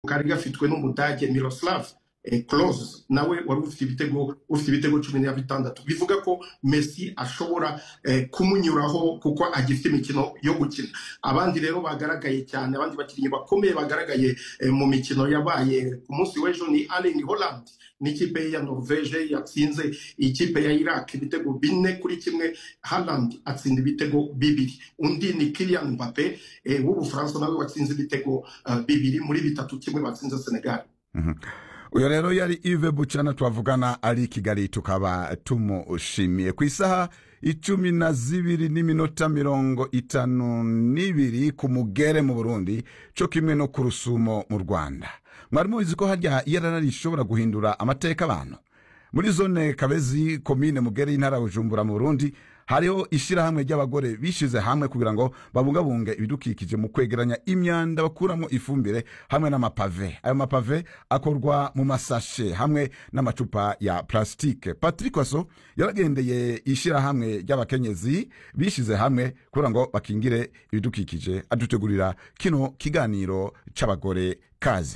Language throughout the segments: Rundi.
kari gafitwe n'umudage miroslav close nawe wari ufite ibitego ufite ibitego cumi na bitandatu bivuga ko messi ashobora kumunyuraho kuko agifite imikino yo gukina abandi rero bagaragaye cyane abandi bakinnyi bakomeye bagaragaye mu mikino yabaye ku munsi w'ejo ni Erling Holland n'ikipe ya norvege yatsinze ikipe ya iraq ibitego bine kuri kimwe Haaland atsinda ibitego bibiri undi ni Kylian Mbappe w'ubufaransa nawe watsinze ibitego bibiri muri bitatu kimwe batsinze senegal uyu rero yari ive bucana twavugana ari i kigali tukaba tumushimiye ku isaha icumi na zibiri n'iminota mirongo itanu n'ibiri ku mugere mu burundi cyo kimwe no ku rusumo mu rwanda mwari mubizi ko harya iyarara rishobora guhindura amateka abantu muri zone kabezi komine mugere y'intara ya bujumbura mu burundi hariho ishyirahamwe ry'abagore bishyize hamwe kugira ngo babungabunge ibidukikije mu kwegeranya imyanda bakuramo ifumbire hamwe n'amapave ayo mapave akorwa mu masashe hamwe n'amacupa ya plastique patrick waso yaragendeye ishyirahamwe ry'abakenyezi bishyize hamwe kugira ngo bakingire ibidukikije adutegurira kino kiganiro c'abagore kaze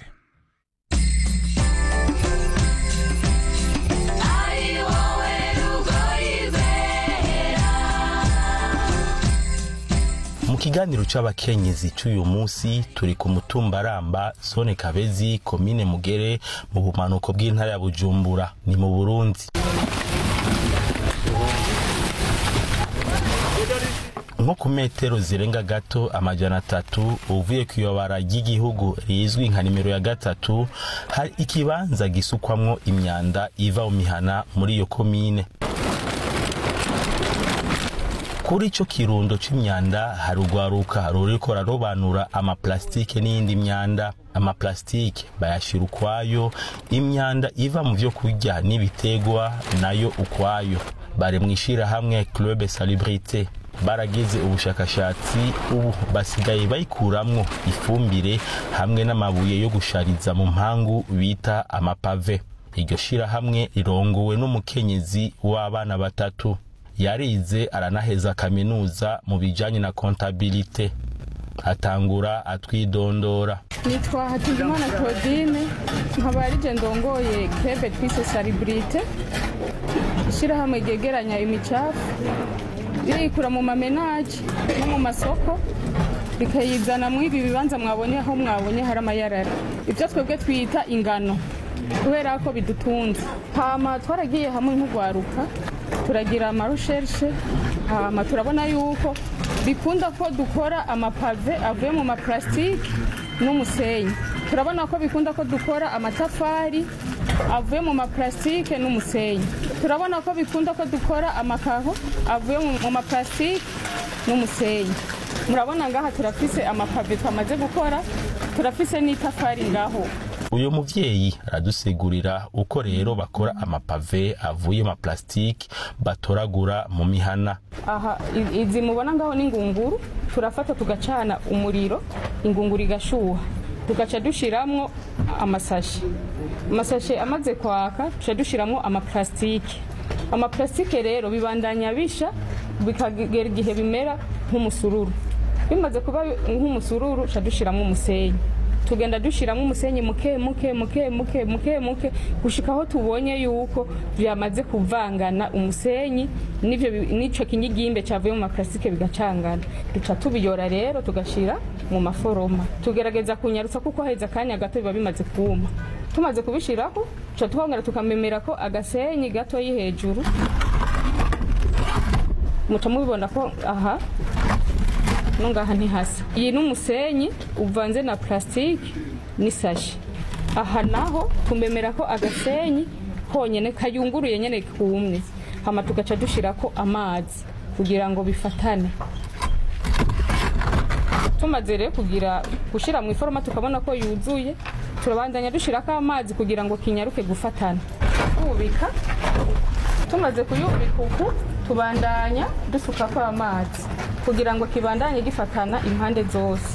mu kiganiro c'abakenyezi c'uyu munsi turi ku mutumba ramba zone kabezi komine mugere mu bumanuko bw'intara ya bujumbura ni mu burundi nko ku metero zirenga gato amajana atatu uvuye ku iyobara ry'igihugu rizwi nka nimero ya gatatu hari ikibanza gisukwamwo imyanda iva mu mihana muri iyo komine kuri ico kirundo c'imyanda hari urwaruka ruriko rarobanura amaplastike n'iyindi myanda amaplastike bayashira ukwayo imyanda iva mu vyo kurya n'ibitegwa nayo ukwayo bari mw'ishirahamwe club salubrité baragize ubushakashatsi ubu basigaye bayikuramwo ifumbire hamwe n'amabuye yo gushariza mu mpangu bita amapave iryo shirahamwe rirongowe n'umukenyezi w'abana batatu yarize aranaheza kaminuza mu bijanye na kontabilite atangura atwidondora nitwa hatungimana claudine nkaba arije ndongoye kreve twise salibrite ishyirahamwe ryegeranya imicafu ririkura mu mamenaje no mu masoko rikayizana mu ibi bibanza mwabonye aho mwabonye hari amayarara ibyo twebwe twita ingano kubera ko bidutunze hama twaragiye hamwe nk'urwaruka turagira amarusherishe hama turabona yuko bikunda ko dukora amapave avuye mu maparasitike n'umusenyi turabona ko bikunda ko dukora amatafari avuye mu maparasitike n'umusenyi turabona ko bikunda ko dukora amakaro avuye mu maparasitike n'umusenyi murabona ngaha turafise amapave twamaze gukora turafise n'itafari ngaho uyu muvyeyi aradusigurira uko rero bakora amapave avuye mu maplastike batoragura mu mihana aha i- izi mubona ngaho n'ingunguru turafata tugacana umuriro ingunguru igashuha tugaca dushiramwo amasashi amasashe amaze kwaka tuca dushiramwo amaplastike amaplastike rero bibandanya bisha bikagera igihe bimera nk'umusururu bimaze kuba nk'umusururu tuca dushiramwo umusenyi tugenda dushyiramo umusenyi muke muke muke muke muke muke gushika aho tubonye yuko byamaze kuvangana umusenyi n'ivyo bi- n'ico kinyigimbe cavuye mu maparasitike bigacangana duca tubiyora rero tugashyira mu maforoma tugerageza kunyarutsa kuko haheze akanya gato biba bimaze kuma tumaze kubishiraho tuca twongera tukamemera ko agasenyi gatoyi hejuru muca mubibona ko aha no ngaha ntihasa iyi ni umusenyi uvanze na plastique n'isashi aha naho tumemera ko agasenyi honyene kayunguruye nyene kumwe hama tugaca dushirako amazi kugira ngo bifatane tumaze rero kugira gushira mu iforoma tukabona ko yuzuye turabandanya dushirako amazi kugira ngo kinyaruke gufatana kubika tumaze kuyubika uku tubandanya dusukako amazi kugira ngo kibandanye gifatana impande zose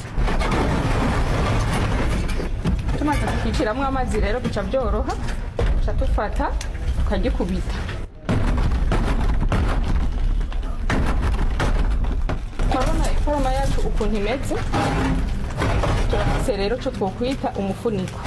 tumaze kukiciramwo amazi rero bica byoroha tuca dufata tukagikubita turabona iforoma yacu ukuntu imeze turafise rero co twokwita umufuniko